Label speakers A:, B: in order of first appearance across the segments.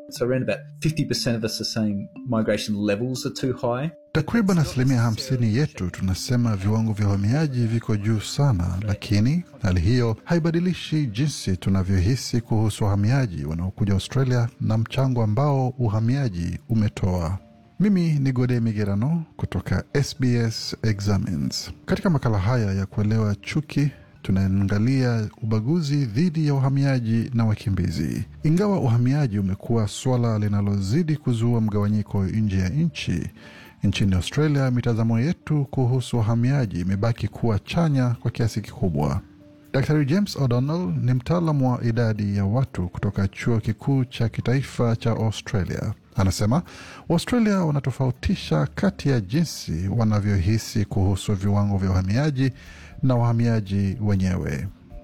A: So around about 50% of us are saying migration levels are too high.
B: Takriban asilimia hamsini yetu tunasema viwango vya uhamiaji viko juu sana, lakini hali hiyo haibadilishi jinsi tunavyohisi kuhusu wahamiaji wanaokuja Australia na mchango ambao uhamiaji umetoa. Mimi ni Gode Migerano kutoka SBS Examines. Katika makala haya ya kuelewa chuki tunaangalia ubaguzi dhidi ya uhamiaji na wakimbizi. Ingawa uhamiaji umekuwa swala linalozidi kuzua mgawanyiko nje ya nchi, nchini Australia mitazamo yetu kuhusu uhamiaji imebaki kuwa chanya kwa kiasi kikubwa. Dr James O'Donnell ni mtaalamu wa idadi ya watu kutoka chuo kikuu cha kitaifa cha Australia. Anasema Waustralia wanatofautisha kati ya jinsi wanavyohisi kuhusu viwango vya uhamiaji na wahamiaji wenyewe.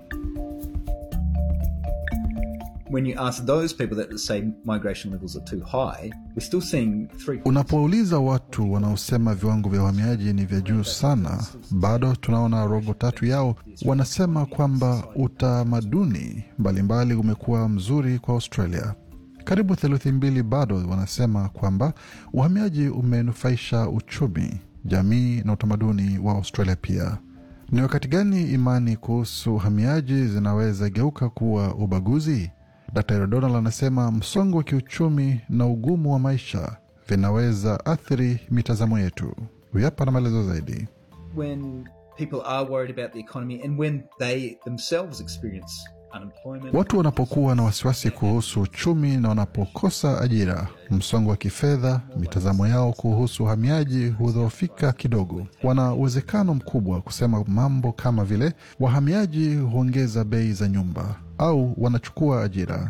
A: When you ask those people that say migration levels are too high, we're still seeing three.
B: Unapouliza watu wanaosema viwango vya uhamiaji ni vya juu sana, bado tunaona robo tatu yao wanasema kwamba utamaduni mbalimbali umekuwa mzuri kwa Australia. Karibu theluthi mbili bado wanasema kwamba uhamiaji umenufaisha uchumi, jamii na utamaduni wa Australia pia. Ni wakati gani imani kuhusu uhamiaji zinaweza geuka kuwa ubaguzi? Dr Donald anasema msongo wa kiuchumi na ugumu wa maisha vinaweza athiri mitazamo yetu. Huyu hapa na maelezo zaidi.
A: When people are worried about the economy and when they themselves experience unemployment.
B: Watu wanapokuwa na wasiwasi kuhusu uchumi na wanapokosa ajira, msongo wa kifedha, mitazamo yao kuhusu uhamiaji hudhoofika kidogo. Wana uwezekano mkubwa kusema mambo kama vile wahamiaji huongeza bei za nyumba au wanachukua ajira.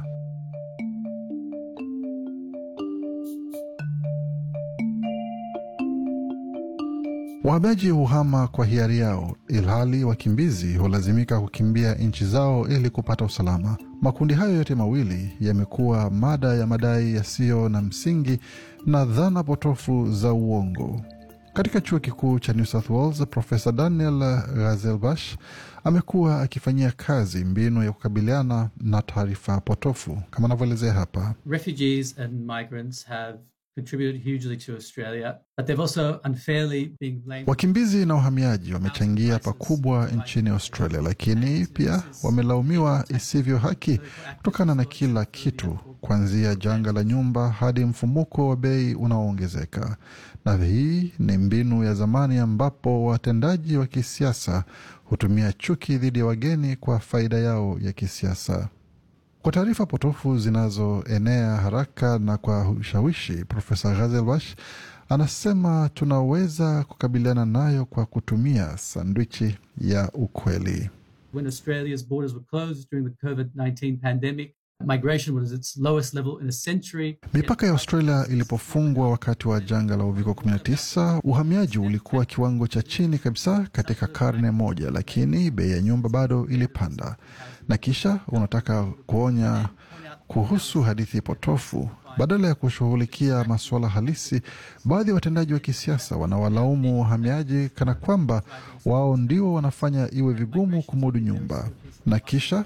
B: Wahamiaji huhama kwa hiari yao, ilhali wakimbizi hulazimika kukimbia nchi zao ili kupata usalama. Makundi hayo yote mawili yamekuwa mada ya madai yasiyo na msingi na dhana potofu za uongo. Katika chuo kikuu cha New South Wales, Profesa Daniel Ghazelbash amekuwa akifanyia kazi mbinu ya kukabiliana na taarifa potofu kama anavyoelezea hapa.
C: refugees and migrants have contributed hugely to Australia, but they've also unfairly been blamed.
B: Wakimbizi na wahamiaji wamechangia pakubwa nchini Australia, lakini pia wamelaumiwa isivyo haki kutokana na kila kitu, kuanzia janga la nyumba hadi mfumuko wa bei unaoongezeka. Na hii ni mbinu ya zamani ambapo watendaji wa kisiasa hutumia chuki dhidi ya wageni kwa faida yao ya kisiasa. Kwa taarifa potofu zinazoenea haraka na kwa ushawishi, Profesa Ghazelbash anasema tunaweza kukabiliana nayo kwa kutumia sandwichi ya ukweli.
C: When Australia's borders were closed during the COVID 19 pandemic, migration was at its lowest level in a century.
B: Mipaka ya Australia ilipofungwa wakati wa janga la uviko 19, uhamiaji ulikuwa kiwango cha chini kabisa katika karne moja, lakini bei ya nyumba bado ilipanda. Na kisha unataka kuonya kuhusu hadithi potofu badala ya kushughulikia masuala halisi. Baadhi ya watendaji wa kisiasa wanawalaumu wahamiaji kana kwamba wao ndio wanafanya iwe vigumu kumudu nyumba, na kisha